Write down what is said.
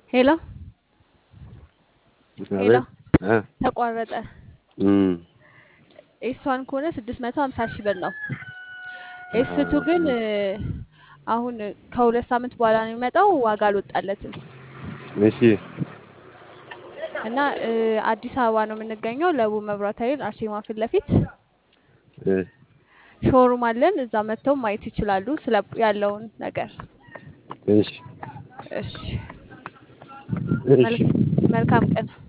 ሄሎ ሄሎ አቤት እ ተቋረጠ። እም ኤስዋን ከሆነ ስድስት መቶ ሀምሳ ሺህ ብር ነው። ኤስቱ ግን እ አሁን ከሁለት ሳምንት በኋላ ነው የሚመጣው። ዋጋ አልወጣለትም እሺ እና እ አዲስ አበባ ነው የምንገኘው። ለቡ መብራት ኃይል አርሴማ ፊት ለፊት እ ሾሩም አለን። እዛ መጥተው ማየት ይችላሉ ስለ ያለውን ነገር። እሺ እሺ እሺ መልክ- መልካም ቀን